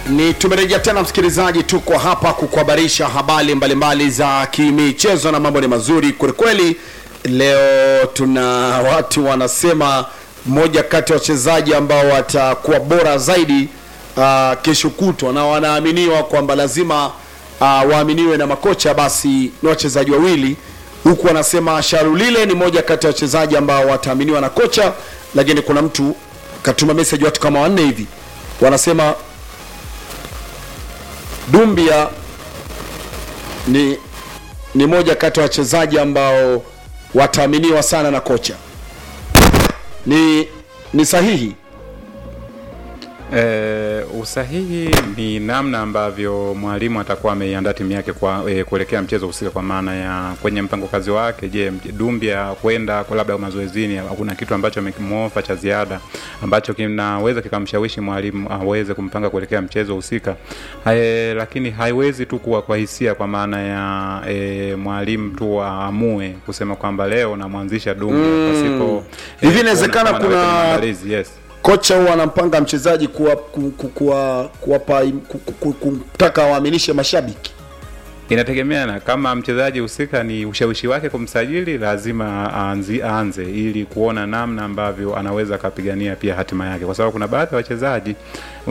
Ni tumerejea tena msikilizaji, tuko hapa kukuhabarisha habari mbalimbali za kimichezo na mambo ni mazuri kwelikweli. Leo tuna watu wanasema mmoja kati ya wachezaji ambao watakuwa bora zaidi uh, kesho kutwa na wanaaminiwa kwamba lazima uh, waaminiwe na makocha, basi ni wachezaji wawili huku wanasema Sharulile ni moja kati ya wachezaji ambao wataaminiwa na kocha, lakini kuna mtu katuma message watu kama wanne hivi wanasema Dumbia ni ni moja kati ya wachezaji ambao wataaminiwa sana na kocha. Ni ni sahihi? E, usahihi ni namna ambavyo mwalimu atakuwa ameiandaa timu yake kwa e, kuelekea mchezo husika, kwa maana ya kwenye mpango kazi wake. Je, Dumbia kwenda kwa labda mazoezini, kuna kitu ambacho amekimofa cha ziada ambacho kinaweza kikamshawishi mwalimu aweze kumpanga kuelekea mchezo husika. E, lakini haiwezi tu kuwa kwa hisia, kwa maana ya e, mwalimu tu aamue kusema kwamba leo namwanzisha Dumbia Mm. pasipo Hivi inawezekana kuona kama anaweka kuna- maandalizi, yes. Kocha huwa anampanga mchezaji kuwa ku- ku- kuwa kuwapa ku- ku- ku- kumtaka waaminishe mashabiki. Inategemeana kama mchezaji husika ni ushawishi wake kumsajili, lazima aanzi, aanze ili kuona namna ambavyo anaweza akapigania pia hatima yake, kwa sababu kuna baadhi ya wachezaji